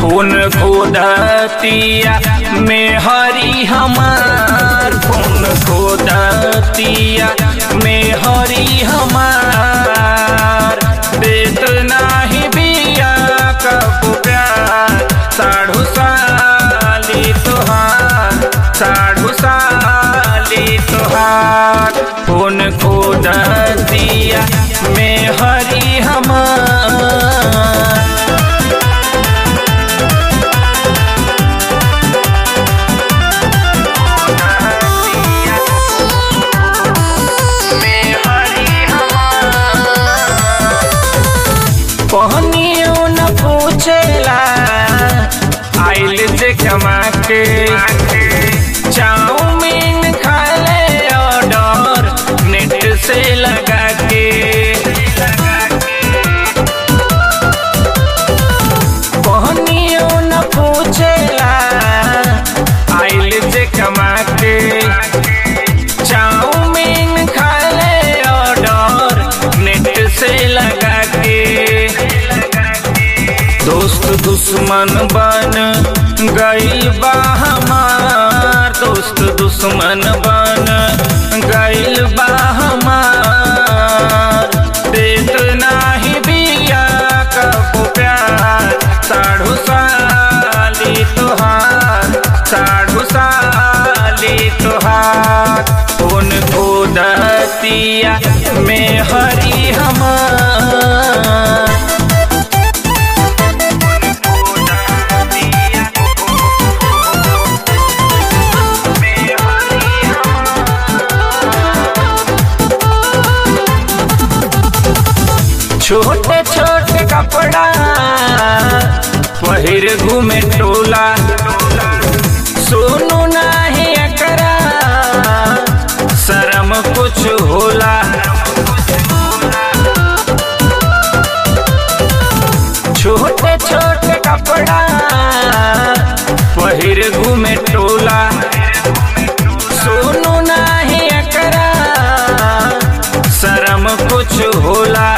खून खोदतिया में हरी हमार खून खोदतिया में हरी हमार देत नाही बिया कबू प्यार साढ़ू साली तुहार साढ़ू साली तुहार खून खोदतिया में हरी हमार कहनियो न पूछेला आइल जे कमा के चाउमीन खा ले ऑर्डर नेट से लगा के कहनियो न पूछेला आइल जे कमा के चाउमीन खा ले ऑर्डर नेट से लगा के दोस्त दुश्मन बन गइल बा हमार दोस्त दुश्मन बन गइल बा हमार देत नाही बिया कबू प्यार साढ़ू साली तुहार साढ़ू साली तुहार उन खोदतिया में हरी हमार छोटे छोटे कपड़ा पहिर घूमे टोला सोनू नाही एकरा शरम कुछ होला छोटे छोटे कपड़ा पहिर घूमे टोला सोनू नाही एकरा शरम कुछ होला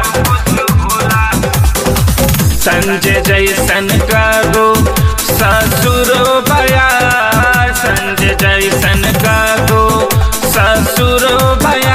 संजय जैसन कागो ससुरो बया संजय जैसन कागो ससुरो बया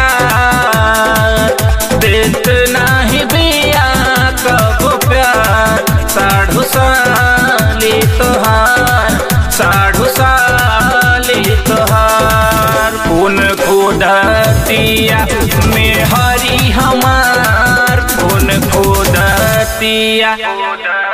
देत नाही बिया कबो प्यार साढ़ू साली तोहार साढ़ू साली तोहार खून खोदतिया में हरी हमार खून खोदतिया